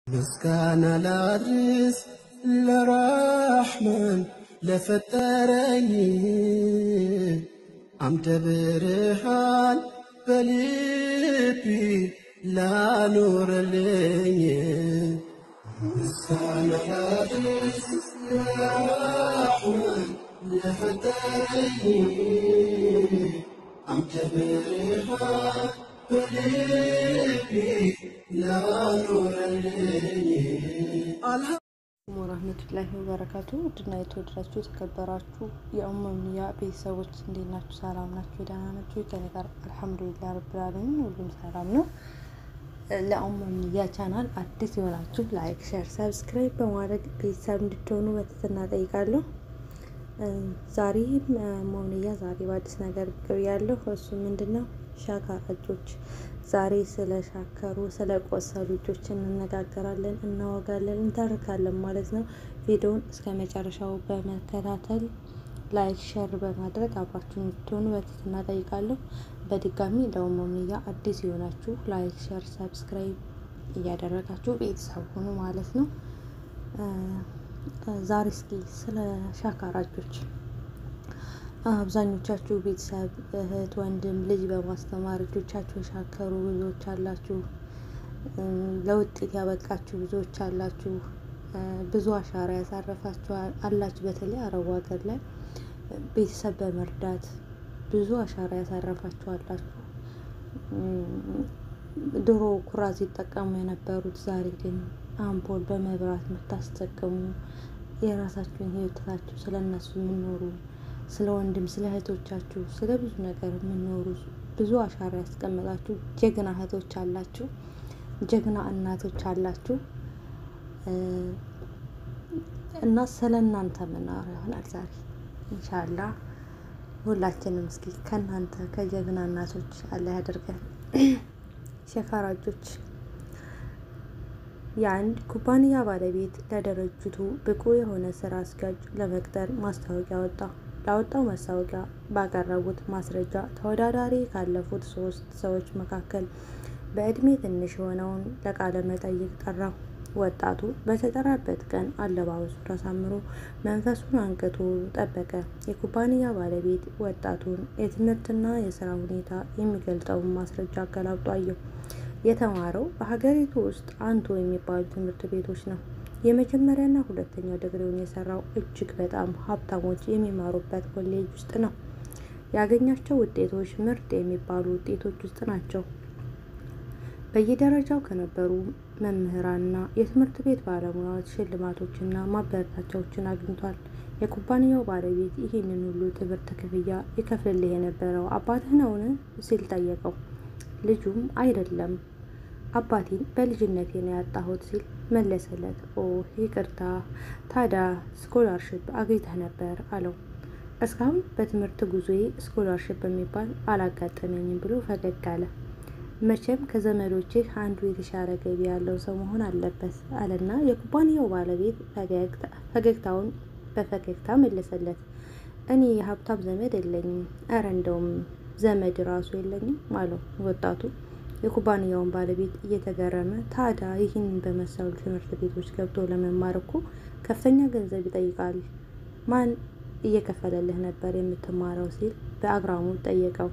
ምስጋና ላድርስ ለራሕማን ለፈጠረኝ አምደ ብርሃን በልቢ ላኖረልኝ ምስጋና ላድርስ ለራሕማን ለፈጠረኝ አምደ ብርሃን በልቢ ላኖረልኝ ወራህመቱላሂ ወበረካቱ ውድና የተወደዳችሁ የተከበራችሁ የኡመሚያ ቤተሰቦች እንዴት ናችሁ? ሰላም ናችሁ? ደህና ናችሁ? ከኔ ጋር አልሐምዱሊላህ ረብል ዓለሚን ሁሉም ሰላም ነው። ለኡመሚያ ቻናል አዲስ የሆናችሁ ላይክ፣ ሼር፣ ሰብስክራይብ በማድረግ ቤተሰብ እንድትሆኑ በትህትና ጠይቃለሁ። ዛሬ ኡመሚያ ዛሬ በአዲስ ነገር ብቅ ብያለሁ። እሱ ምንድን ነው? ሻካራጆች ዛሬ ስለ ሻከሩ ስለ ቆሰሉ ልጆች እንነጋገራለን፣ እናወጋለን፣ እንተርካለን ማለት ነው። ቪዲዮውን እስከ መጨረሻው በመከታተል ላይክ ሸር በማድረግ አብራችሁ እንድትሆኑ በትህትና ጠይቃለሁ። በድጋሚ ለኡመሚያ አዲስ የሆናችሁ ላይክ ሸር ሰብስክራይብ እያደረጋችሁ ቤተሰብ ሆኑ ማለት ነው። ዛሬ እስኪ ስለ ሻካራጆች አብዛኞቻችሁ ቤተሰብ እህት፣ ወንድም፣ ልጅ በማስተማር ልጆቻችሁ የሻከሩ ብዙዎች አላችሁ። ለውጤት ያበቃችሁ ብዙዎች አላችሁ። ብዙ አሻራ ያሳረፋችሁ አላችሁ። በተለይ አረቡ ሀገር ላይ ቤተሰብ በመርዳት ብዙ አሻራ ያሳረፋችሁ አላችሁ። ድሮ ኩራዝ ይጠቀሙ የነበሩት ዛሬ ግን አምፖል በመብራት የምታስጠቀሙ የራሳችሁን ህይወታችሁ ስለ እነሱ የምኖሩ ስለ ወንድም ስለ እህቶቻችሁ ስለ ብዙ ነገር የምኖሩ ብዙ አሻራ ያስቀመጣችሁ ጀግና እህቶች አላችሁ፣ ጀግና እናቶች አላችሁ እና ስለ እናንተ የምናወራ ይሆናል ዛሬ ኢንሻላ። ሁላችንም እስኪ ከእናንተ ከጀግና እናቶች አለ ያደርገን። ሸካራጆች የአንድ ኩባንያ ባለቤት ለድርጅቱ ብቁ የሆነ ስራ አስኪያጅ ለመቅጠር ማስታወቂያ ወጣ። ላወጣው ማስታወቂያ ባቀረቡት ማስረጃ ተወዳዳሪ ካለፉት ሶስት ሰዎች መካከል በእድሜ ትንሽ የሆነውን ለቃለ መጠይቅ ጠራው። ወጣቱ በተጠራበት ቀን አለባበሱን አሳምሮ መንፈሱን አንቅቶ ጠበቀ። የኩባንያ ባለቤት ወጣቱን የትምህርትና የስራ ሁኔታ የሚገልጸውን ማስረጃ አገላብጦ አየው። የተማረው በሀገሪቱ ውስጥ አንቱ የሚባሉ ትምህርት ቤቶች ነው። የመጀመሪያና ሁለተኛ ዲግሪውን የሰራው እጅግ በጣም ሀብታሞች የሚማሩበት ኮሌጅ ውስጥ ነው። ያገኛቸው ውጤቶች ምርጥ የሚባሉ ውጤቶች ውስጥ ናቸው። በየደረጃው ከነበሩ መምህራንና የትምህርት ቤት ባለሙያዎች ሽልማቶችና ማበረታቻዎችን አግኝቷል። የኩባንያው ባለቤት ይህንን ሁሉ ትምህርት ክፍያ ይከፍልልህ የነበረው አባትህ ነውን? ሲል ጠየቀው። ልጁም አይደለም አባቴን በልጅነቴ ነው ያጣሁት ሲል መለሰለት። ኦ ይቅርታ፣ ታዲያ ስኮላርሽፕ አግኝተህ ነበር አለው። እስካሁን በትምህርት ጉዞዬ ስኮላርሽፕ የሚባል አላጋጠመኝም ብሎ ፈገግ አለ። መቼም ከዘመዶቼ አንዱ የተሻለ ገቢ ያለው ሰው መሆን አለበት አለና የኩባንያው ባለቤት ፈገግታውን በፈገግታ መለሰለት። እኔ የሀብታም ዘመድ የለኝም፣ እረ እንደውም ዘመድ ራሱ የለኝም አለው ወጣቱ። የኩባንያውን ባለቤት እየተገረመ ታዲያ ይህንን በመሰሉ ትምህርት ቤቶች ገብቶ ለመማር እኮ ከፍተኛ ገንዘብ ይጠይቃል። ማን እየከፈለልህ ነበር የምትማረው? ሲል በአግራሞት ጠየቀው።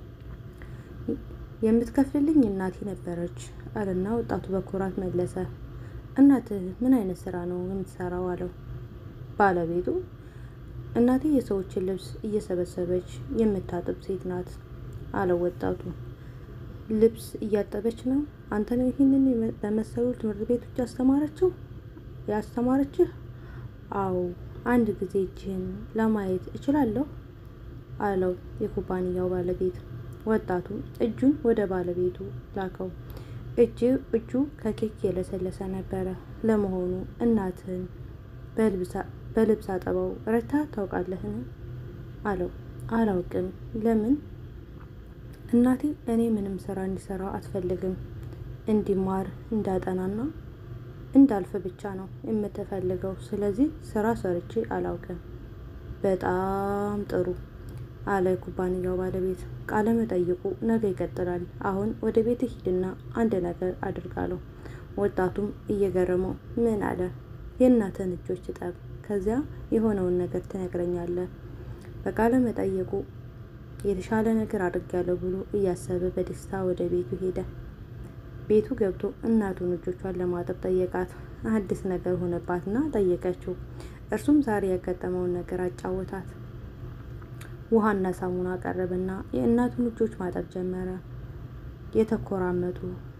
የምትከፍልልኝ እናቴ ነበረች አለና ወጣቱ በኩራት መለሰ። እናትህ ምን አይነት ስራ ነው የምትሰራው? አለው ባለቤቱ። እናቴ የሰዎችን ልብስ እየሰበሰበች የምታጥብ ሴት ናት አለው ወጣቱ። ልብስ እያጠበች ነው? አንተ ነው ይህንን በመሰሉ ትምህርት ቤቶች ያስተማረችው ያስተማረችህ? አዎ፣ አንድ ጊዜ እጅህን ለማየት እችላለሁ አለው የኩባንያው ባለቤት። ወጣቱ እጁን ወደ ባለቤቱ ላከው። እጅ እጁ ከኬክ የለሰለሰ ነበረ። ለመሆኑ እናትህን በልብስ አጠባው ረታ ታውቃለህን? አለው። አላውቅም። ለምን? እናቴ እኔ ምንም ስራ እንዲሰራ አትፈልግም። እንዲማር እንዳጠናና እንዳልፍ ብቻ ነው የምትፈልገው። ስለዚህ ስራ ሰርቼ አላውቅም። በጣም ጥሩ አለ የኩባንያው ባለቤት። ቃለ መጠይቁ ነገ ይቀጥላል። አሁን ወደ ቤት ሂድና አንድ ነገር አድርጋለሁ። ወጣቱም እየገረመው ምን አለ? የእናትህን እጆች እጠብ፣ ከዚያ የሆነውን ነገር ትነግረኛለህ። በቃለ መጠየቁ የተሻለ ነገር አድርጊያለሁ ብሎ እያሰበ በደስታ ወደ ቤቱ ሄደ። ቤቱ ገብቶ እናቱን እጆቿን ለማጠብ ጠየቃት። አዲስ ነገር ሆነባትና ጠየቀችው። እርሱም ዛሬ ያጋጠመውን ነገር አጫወታት። ውሃና ሳሙና ቀረበና የእናቱን እጆች ማጠብ ጀመረ። የተኮራመቱ፣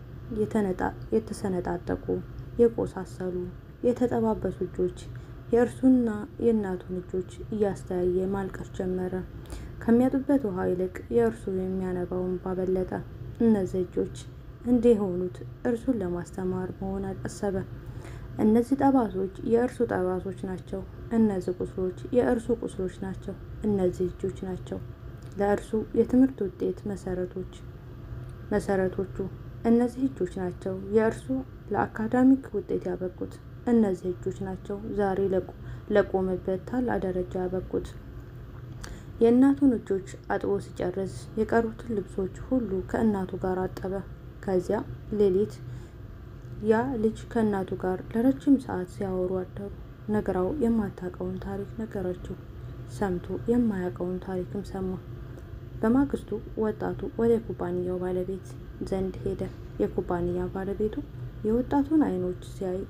የተሰነጣጠቁ፣ የቆሳሰሉ፣ የተጠባበሱ እጆች የእርሱና የእናቱን እጆች እያስተያየ ማልቀስ ጀመረ። ከሚያጡበት ውሃ ይልቅ የእርሱ የሚያነባው እንባ በለጠ። እነዚህ እጆች እንዲህ የሆኑት እርሱን ለማስተማር መሆን አሰበ። እነዚህ ጠባሶች የእርሱ ጠባሶች ናቸው። እነዚህ ቁስሎች የእርሱ ቁስሎች ናቸው። እነዚህ እጆች ናቸው ለእርሱ የትምህርት ውጤት መሰረቶች መሰረቶቹ እነዚህ እጆች ናቸው የእርሱ ለአካዳሚክ ውጤት ያበቁት። እነዚህ እጆች ናቸው ዛሬ ለቆመበት ታላቅ ደረጃ ያበቁት። የእናቱን እጆች አጥቦ ሲጨርስ የቀሩትን ልብሶች ሁሉ ከእናቱ ጋር አጠበ። ከዚያ ሌሊት ያ ልጅ ከእናቱ ጋር ለረጅም ሰዓት ሲያወሩ አደሩ። ነግራው የማታውቀውን ታሪክ ነገረችው። ሰምቶ የማያውቀውን ታሪክም ሰማ። በማግስቱ ወጣቱ ወደ ኩባንያው ባለቤት ዘንድ ሄደ። የኩባንያ ባለቤቱ የወጣቱን ዓይኖች ሲያይ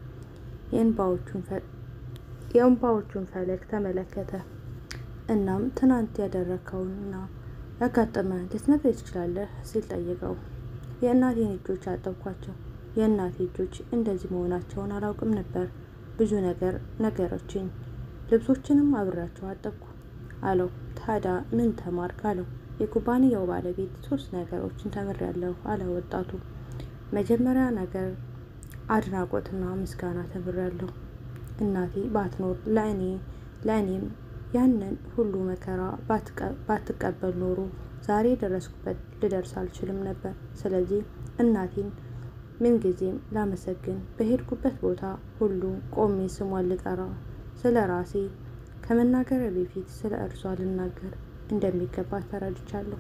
የእንባዎቹን ፈለግ ተመለከተ። እናም ትናንት ያደረግከውንና ያጋጠመህን ልትነግረኝ ትችላለህ? ሲል ጠየቀው። የእናቴን እጆች አጠብኳቸው። የእናቴ እጆች እንደዚህ መሆናቸውን አላውቅም ነበር። ብዙ ነገር ነገረችኝ። ልብሶችንም አብሬያቸው አጠብኩ አለው። ታዲያ ምን ተማርክ? አለው። የኩባንያው ባለቤት ሶስት ነገሮችን ተምሬያለሁ አለ ወጣቱ። መጀመሪያ ነገር አድናቆትና ምስጋና ተምሬያለሁ። እናቴ ባትኖር ለእኔ ለእኔም ያንን ሁሉ መከራ ባትቀበል ኖሮ ዛሬ የደረስኩበት ልደርስ አልችልም ነበር። ስለዚህ እናቴን ምንጊዜም ላመሰግን፣ በሄድኩበት ቦታ ሁሉ ቆሜ ስሟን ልጠራ፣ ስለ ራሴ ከመናገር በፊት ስለ እርሷ ልናገር እንደሚገባ ተረድቻለሁ።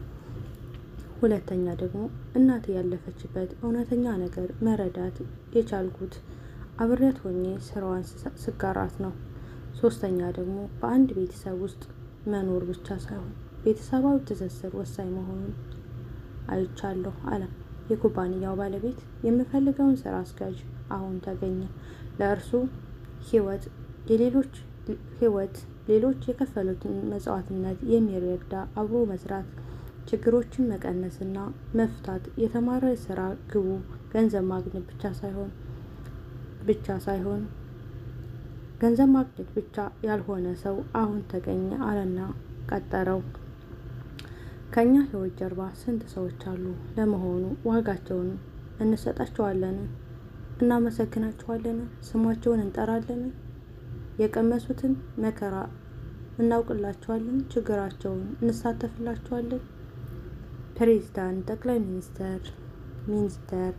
ሁለተኛ ደግሞ እናቴ ያለፈችበት እውነተኛ ነገር መረዳት የቻልኩት አብሬያት ሆኜ ስራዋን ስጋራት ነው። ሶስተኛ ደግሞ በአንድ ቤተሰብ ውስጥ መኖር ብቻ ሳይሆን ቤተሰባዊ ትስስር ወሳኝ መሆኑን አይቻለሁ አለ። የኩባንያው ባለቤት የምፈልገውን ስራ አስኪያጅ አሁን ተገኘ። ለእርሱ ህይወት የሌሎች ህይወት ሌሎች የከፈሉትን መስዋዕትነት የሚረዳ አብሮ መስራት፣ ችግሮችን መቀነስና መፍታት የተማረ ስራ ግቡ ገንዘብ ማግኘት ብቻ ሳይሆን ብቻ ሳይሆን ገንዘብ ማግኘት ብቻ ያልሆነ ሰው አሁን ተገኘ አለና ቀጠረው። ከእኛ ህይወት ጀርባ ስንት ሰዎች አሉ? ለመሆኑ ዋጋቸውን እንሰጣቸዋለን? እናመሰግናቸዋለን? ስማቸውን እንጠራለን? የቀመሱትን መከራ እናውቅላቸዋለን? ችግራቸውን እንሳተፍላቸዋለን? ፕሬዚዳንት፣ ጠቅላይ ሚኒስተር፣ ሚኒስተር፣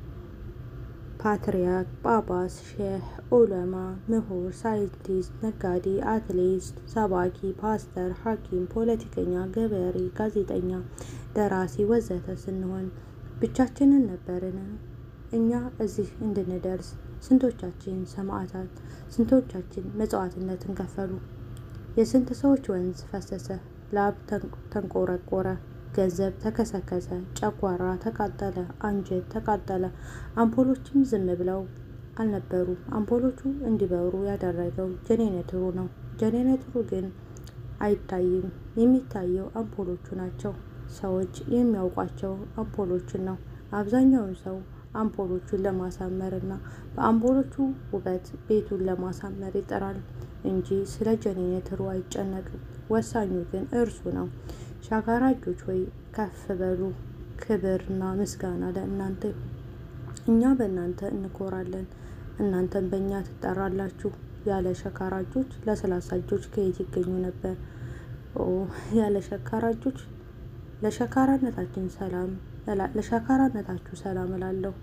ፓትርያርክ፣ ጳጳስ፣ ሼህ፣ ዑለማ፣ ምሁር፣ ሳይንቲስት፣ ነጋዴ፣ አትሌት፣ ሰባኪ፣ ፓስተር፣ ሐኪም፣ ፖለቲከኛ፣ ገበሬ፣ ጋዜጠኛ፣ ደራሲ ወዘተ ስንሆን ብቻችንን ነበርን? እኛ እዚህ እንድንደርስ ስንቶቻችን ሰማዕታት፣ ስንቶቻችን መጽዋዕትነትን ከፈሉ? የስንት ሰዎች ወንዝ ፈሰሰ፣ ላብ ተንቆረቆረ፣ ገንዘብ ተከሰከሰ፣ ጨጓራ ተቃጠለ፣ አንጀት ተቃጠለ። አምፖሎችም ዝም ብለው አልነበሩም። አምፖሎቹ እንዲበሩ ያደረገው ጄኔሬተሩ ነው። ጄኔሬተሩ ግን አይታይም። የሚታየው አምፖሎቹ ናቸው። ሰዎች የሚያውቋቸው አምፖሎችን ነው። አብዛኛውን ሰው አምፖሎቹን ለማሳመር እና በአምፖሎቹ ውበት ቤቱን ለማሳመር ይጥራል እንጂ ስለ ጄኔሬተሩ አይጨነቅም። ወሳኙ ግን እርሱ ነው። ሻካራ እጆች ሆይ ከፍ በሉ። ክብርና ምስጋና ለእናንተ ይሁን። እኛ በእናንተ እንኮራለን፣ እናንተም በእኛ ትጠራላችሁ። ያለ ሸካራ እጆች ለስላሳ እጆች ከየት ይገኙ ነበር? ኦ ያለ ሸካራ እጆች ለሸካራነታችን ሰላም ለሸካራነታችሁ ሰላም እላለሁ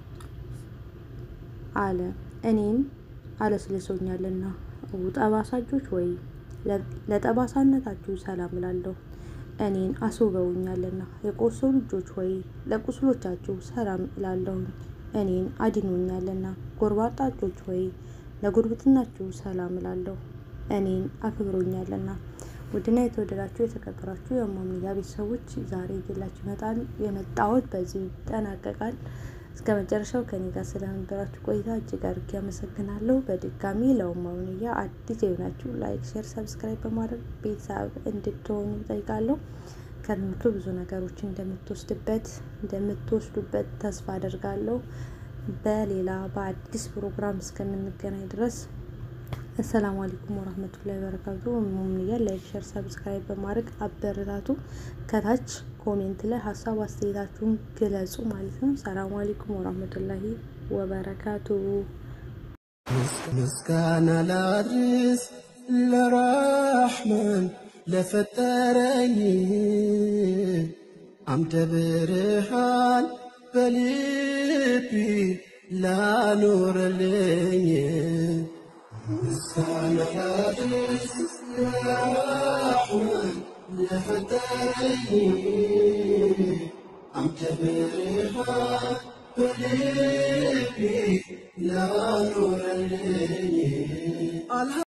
አለ። እኔን አለስልሶኛልና ጠባሳ እጆች ወይ ለጠባሳነታችሁ ሰላም እላለሁ። እኔን አስውበውኛልና የቆሰሉ እጆች ሆይ ለቁስሎቻችሁ ሰላም እላለሁኝ። እኔን አድኖኛልና። ጎርባጣጮች ሆይ ለጉርብትናችሁ ሰላም እላለሁ፣ እኔን አክብሮኛልና። ውድና የተወደዳችሁ የተከበራችሁ የማምያ ቤተሰቦች ዛሬ ይዤላችሁ ይመጣል የመጣሁት በዚህ ይጠናቀቃል። እስከ መጨረሻው ከኔ ጋር ስለነበራችሁ ቆይታ እጅግ አድርጌ አመሰግናለሁ። በድጋሚ ለማምያ አዲስ የሆናችሁ ላይክ፣ ሼር፣ ሰብስክራይብ በማድረግ ቤተሰብ እንድትሆኑ ጠይቃለሁ። ከትምህርቱ ብዙ ነገሮች እንደምትወስድበት እንደምትወስዱበት ተስፋ አደርጋለሁ። በሌላ በአዲስ ፕሮግራም እስከምንገናኝ ድረስ አሰላሙ አለይኩም ወራህመቱላሂ ወበረካቱ። ሙምያ ላይክ ሼር ሰብስክራይብ በማድረግ አበረታቱ። ከታች ኮሜንት ላይ ሀሳብ አስተያየታችሁን ግለጹ ማለት ነው። ሰላሙ አለይኩም ወራህመቱላሂ ወበረካቱ። ምስጋና ላድርስ ለራሕማን ለፈጠረኝ አምደ ብርሃን በልቢ ላኖረልኝ ምስጋና ላድርስ ለራሕማን ለፈጠረኝ አምደ ብርሃን በልቢ ላኖረልኝ